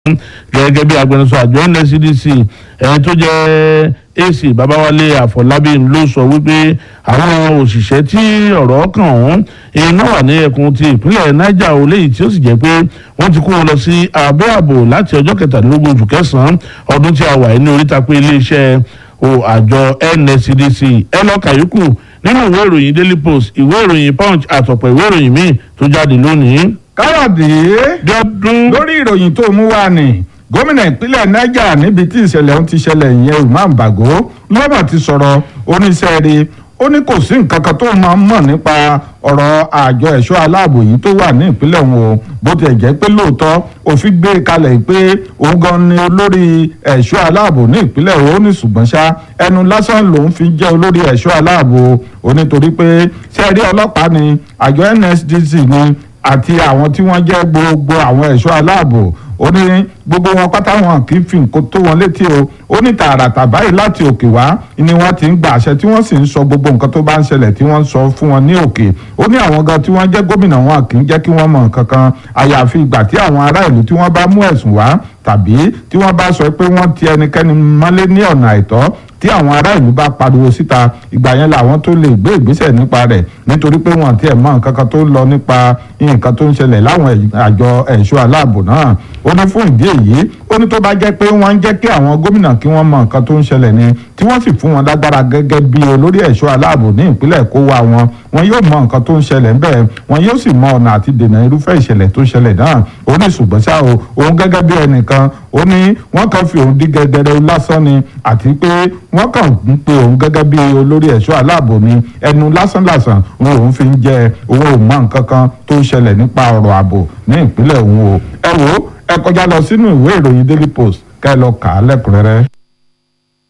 gẹ́gẹ́ bí agbẹnusọ àjọ nscdc ẹni tó jẹ́ ac babawale àfọlábí ló sọ wípé àwọn òṣìṣẹ́ tí ọ̀rọ̀ kàn ọ̀hún iná wà ní ẹkùn ti ìpínlẹ̀ niger o léyìí tí ó sì jẹ́ pé wọ́n ti kó wọn lọ sí abẹ́ ààbò láti ọjọ́ kẹtàdínlógún oṣù kẹsàn-án ọdún tí a wà ní oríta pé iléeṣẹ́ àjọ nscdc ẹ lọ kàyókù nínú ìwé ìròyìn daily post ìwé ìròyìn punch àtọ̀pọ̀ ìwé ìròyìn míì tó jáde lónìí. káyọ̀dé dọ́dún lórí ìròyìn tó mú wá ni gómìnà ìpínlẹ̀ niger níbi tí ìṣẹ̀lẹ̀ ọ̀hún ti ṣẹlẹ̀ ìyẹn umar bago lọ́nà ti sọ̀rọ̀ oníṣẹ́ rí ó ní kò sí nǹkan kan tó máa ń mọ̀ nípa ọ̀rọ̀ àjọ ẹ̀ṣọ́ aláàbò yìí tó wà ní ìpínlẹ̀ òun o bó tiẹ̀ jẹ́ pé lóòótọ́ òfin gbé kalẹ̀ pé òun gan ni olórí ẹ̀ṣọ́ aláàbò ní ìpínlẹ̀ òun ó ní ṣùgbọ́n ṣá ẹnu lásán lòun fi jẹ́ olórí ẹ̀ṣọ́ aláàbò ó nítorí pé sẹ́ẹ̀rí ọlọ́pàá ni àjọ nsdc ni àti àwọn tí wọ́n jẹ́ gbogbo àwọn ẹ̀ṣọ́ aláàbò ó ní gbogbo wọn pátá wọn kì í fi nǹkan tó wọn létí o ó ní tààràtà báyìí láti òkè wá ni wọ́n ti ń gba àṣẹ tí wọ́n sì ń sọ gbogbo nǹkan tó bá ń ṣẹlẹ̀ tí wọ́n ń sọ fún wọn ní òkè ó ní àwọn gan tí wọ́n jẹ́ gómìnà wọn kì í jẹ́ kí wọ́n mọ̀ nǹkan kan àyàfi ìgbà tí àwọn ará ìlú tí wọ́n bá mú ẹ̀sùn wá tàbí tí wọ́n bá sọ pé wọ́n ti ẹnikẹ́ni mọ́lé ní ọ̀nà àìtọ́ tí àwọn ará ìlú bá pariwo síta ìgbà yẹn làwọn tó lè gbé ìgbésẹ̀ nípa rẹ̀ nítorí pé wọn tiẹ̀ mọ̀ nǹkan kan tó ń lọ nípa nǹkan tó ń ṣẹlẹ̀ láwọn àjọ ẹ̀ṣọ́ aláàbò náà ó ní fún ìdí èyí ó ní tó bá jẹ́ pé wọ́n ń jẹ́ kí àwọn gómìnà kí wọ́n mọ̀ nǹkan tó ń ṣẹlẹ̀ ni tí wọ́n sì fún wọn lágbára gẹ́gẹ́ bí olórí ẹ̀ṣọ́ aláàbò ní ìpínlẹ̀ kó wa wọn wọn yóò mọ nǹkan tó ń ṣẹlẹ̀ ńbẹ̀ wọn yóò sì mọ ọ̀nà àti dènà irúfẹ́ ìṣẹ̀lẹ̀ tó ṣẹlẹ̀ náà ó ní ṣùgbọ́n ṣá o òun gẹ́gẹ́ bí ẹnìkan ó ní wọ́n kàn fi òun dí gẹ́gẹ́rẹ́ lásán ni àti pé wọ́n kàn ń pe òun gẹ́gẹ́ bí olórí ẹ̀ṣọ́ aláàbò ni ẹnu lásánlàsàn òun òun fi ń jẹ òun ò mọ nǹkan kan tó ń ṣẹlẹ̀ nípa ọ̀rọ̀ ààbò ní ìpínlẹ̀ òun o ẹ wo ẹ kọjá lọ sínú ìwé ìròyìn daily post kẹ́ ẹ lọ kà á lẹ́kùnrẹ́rẹ́.